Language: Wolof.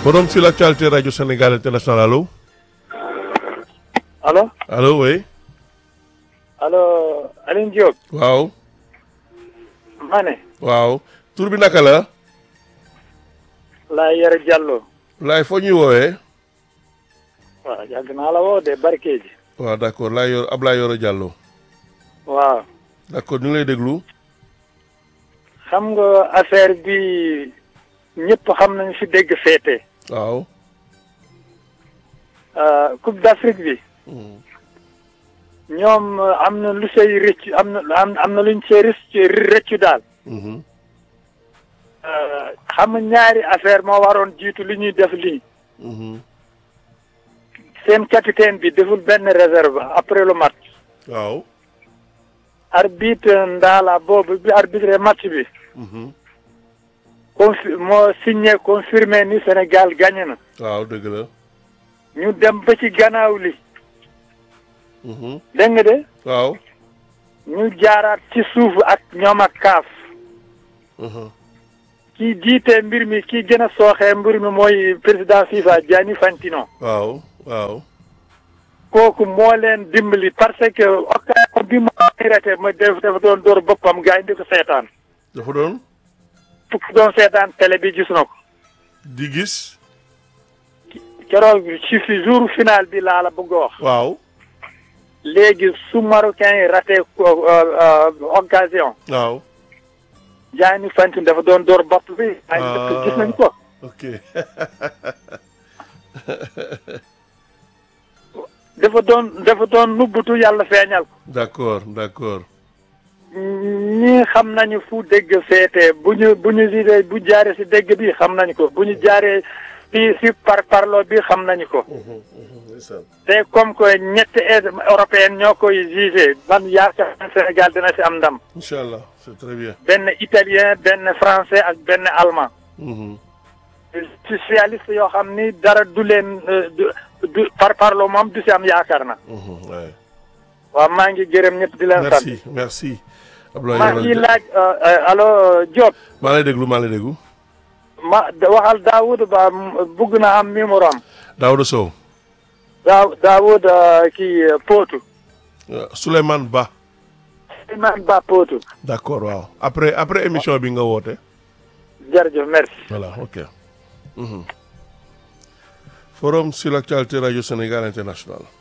Forum sur l'actualité Radio Sénégal International allo allo allo oui allo Alioune Diop waaw ma ne waaw tur bi naka la laa yore Diallo laay foo ñuy woowee waaw yàgg naa la woo de barke ji waaw d'accord laay yor Ablaye Yoro Diallo waaw d'accord ñu ngi lay déglu xam nga affaire bi ñëpp xam nañu fi dégg féete waaw Coupe d'Afrique bi ñoom am na lu say rëcc am na am am na luñ see rëcc rëccu daal Mhm. xam nga ñaari affaire moo waroon jiitu li ñuy def lii Mhm. seen capitaine bi deful benn réserve après le match waaw arbitre ndaala boobu bi arbitre match bi Mhm. confi moo signé confirmé ni Sénégal gagné na waaw dëgg la ñu dem ba ci gannaaw li Mhm. dégg nga de waaw ñu jaaraat ci suuf ak ñoom ak kaaf Mhm. kii jiite mbir mi kii gën a sooxee mbir mi mooy président FIFA Gianni Infantino waaw waaw kooku moo leen dimbali parce que occasion bi mu raté ma def dafa doon door boppam gars yi di ko seetaan dafa doon fukk doon seetaan télé bi gis na ko di gis keroog ci fi jour final bi laa la bëgg a wax waaw léegi su marocain yi raté ko occasion waaw Gianni Infantino dafa doon door bopp bi ay dëkk gis nañ ko ok dafa doon dafa doon nubbutu yàlla feeñal ko d'accord d'accord ñii xam nañu fu dégg féete bu ñu bu ñu gisee bu jaaree si dégg bi xam nañu ko bu ñu jaaree fii si par parlo bi xam nañu ko Mhm. Mhm. ndeysaan. te comme que ñetti aide européenne ñoo koy jugé man yaakaar naa Sénégal dina si am ndam incha allah c'est très bien benn italien benn français ak benn allemand Mhm. spécialiste yoo xam ni dara du leen euh, du du par parlo moom du si am yaakaar na Mhm. ouais. waaw maa ngi gërëm ñëpp di leen sant merci merci Abdoulaye maa Yoro ngi Dia- laaj euh, euh, allo Diop maa lay déglu maa lay déglu ma da- waxal Daoud Ba m- bugg na am numéro am Daouda Sow Daa Daoud euh, kii euh, Potou euh, Souleymane Ba Souleymane Ba Potou d'accord waaw après après émission bi nga woote jërëjëf merci voilà ok Mhm. forum sur l'actualité radio Sénégal international